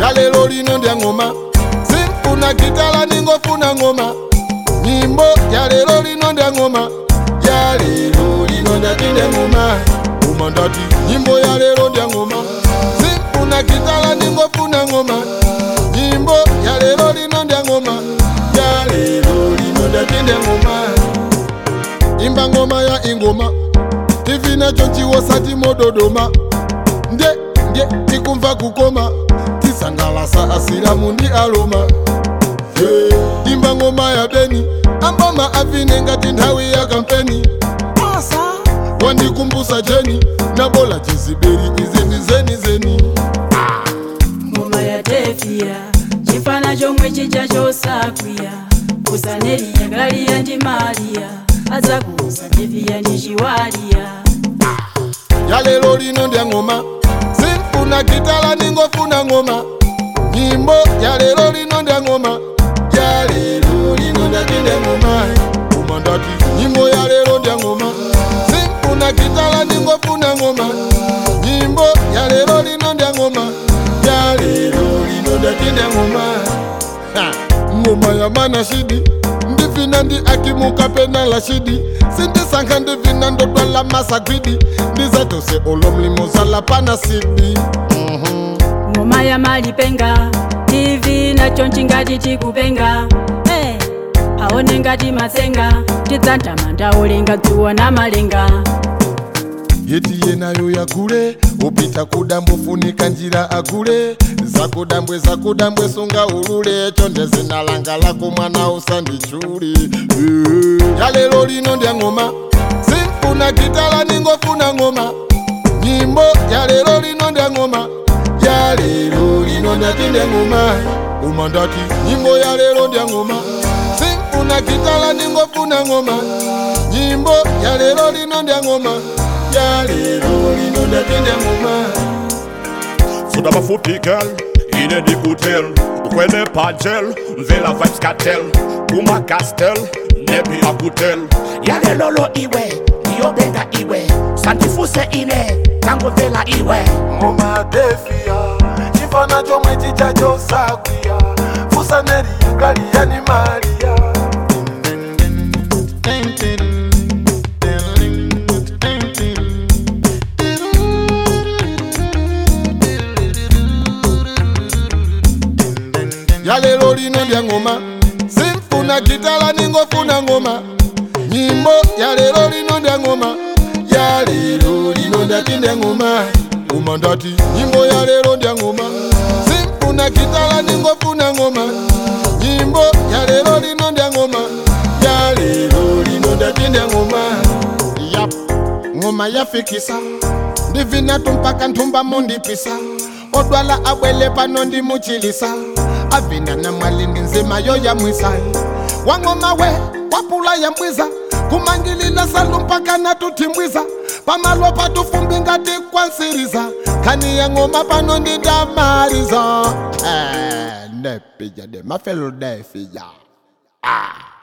yalelo lino ndya ng'oma simfuna gitala ningofuna ng'oma nyimbo yalelo lino ndya ng'oma yalelo lino ndatinde ng'oma uma ndati nyimbo yalelo ndya ng'oma simfuna gitala ningofuna ng'oma nyimbo yalelo lino ndya ng'oma yalelo lino ndatinde ng'oma imba ngoma ya ingoma tivi nacho chiwosati mododoma ndye ndye tikumva kukoma tisangalasa asilamu ndi aloma yeah. imba ngoma ya beni amboma avine ngati nthawi ya kampeni wandikumbusa jeni nabola chiziberi izi ndi zeni zeni ngoma ya tefiya chifana chomwe chija chosakwiya kusaneriya galiya ndi maliya azakuusa tefiya ndi chiwaliya yalelo lino ndya ng'oma simfuna gitala ningofuna ng'oma nyimbo yalelo lino ndya ng'oma yalelo lino ndatinde ng'oma uma ndati nyimbo yalelo ndya ng'oma simfuna gitala ningofuna ng'oma nyimbo yalelo lino ndya ng'oma yalelo lino ndatinde ng'oma Ha, ng'oma ya mana shidi ndivina ndi akimuka pena la shidi sindisankha ndivina ndotwala masagwidi ndizatose ulo mlimo zala pana sidi ngoma ya malipenga tv nacho nchingati tikupenga hey, aone ngati matsenga tidzandama ndaolenga dzuwa na malenga yeti yenayo yakule upita kudambwe funika njira akule zakudambwe zakudambwe sunga ulule chonde zina langa lako mwana usandichuli Eh, yalelo lino ndya ng'oma simfuna gitala ningofuna ng'oma nyimbo yalelo lino ndya ng'oma yalelo lino ndatinde ng'oma uma ndati nyimbo yalelo ndya ng'oma simfuna gitala ningofuna ng'oma nyimbo yalelo lino ndya ng'oma yalelo lino ndatinde ng'oma Soda mafupi girl, ine ni kutel Ukwene pajel, mvela vibes cartel Kuma castel, nebi akutel yale lolo iwe ndiyobenga iwe santifuse ine tango vela iwe ngoma defia chifana chomwe chicha chosakwiya fusaneri galiyani maria yalelo lino ndya ng'oma simfuna gitala ningofuna ng'oma nyimbo yalelo lino ndya ng'oma yalelo lino ndatinde ng'oma uma ndati nyimbo yalelo ndya ng'oma simfuna gitala ningofuna ng'oma nyimbo yalelo lino ndya ng'oma yalelo lino ndatinde ng'oma yap ng'oma yafikisa ndivinatu mpaka nthumba mundipisa odwala abwele pano ndimuchilisa avina na mwalindi nzima yo yamwisa wang'oma we wapula yambwiza kumangilila salu mpaka natutimbwiza pamalo patufumbi ngati kwansiriza khani ya ng'oma pano ndindamaliza eh, ndepija de mafelo defija ah.